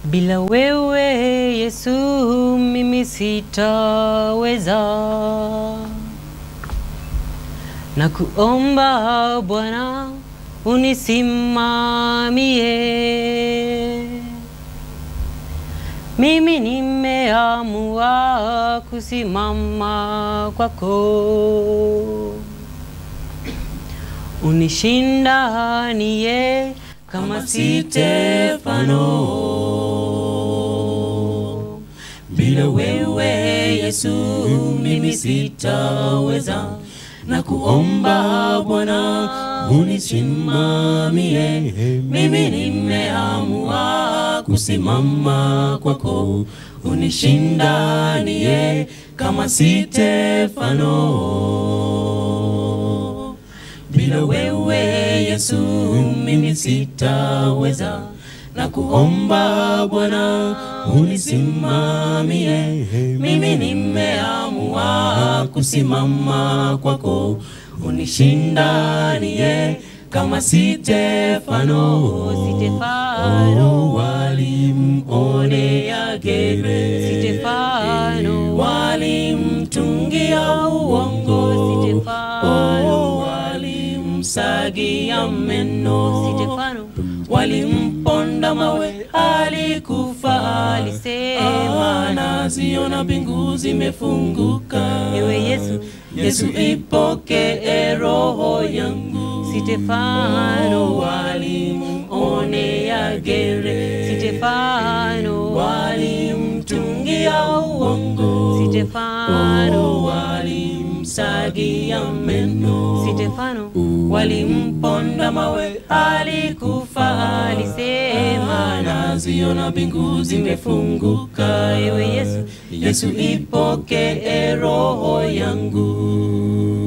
Bila wewe Yesu mimi sitaweza, na kuomba Bwana unisimamie. Mimi nimeamua kusimama kwako, unishindanie kama Stefano. Bila wewe Yesu mimi sitaweza, na kuomba Bwana unisimamie. Mimi nimeamua kusimama kwako, unishindanie kama Stefano. Bila wewe Yesu mimi sitaweza, na kuomba Bwana unisimamie. Mimi nimeamua kusimama kwako, unishindanie kama Stefano. Stefano. Oh, walimwonea gere, Stefano. walimtungia uongo, Stefano. Oh, walimsagia meno, Stefano walimponda mawe, alikufa. alisema, naziona mbingu zimefunguka. Ewe Yesu, Yesu ipokee roho yangu. Stefano. walimwonea gere, Stefano walimtungia uongo, Stefano. walimsagia meno, Stefano walimponda mawe, alikufa. alisema, naziona mbingu zimefunguka. Ewe Yesu, Yesu ipokee roho yangu.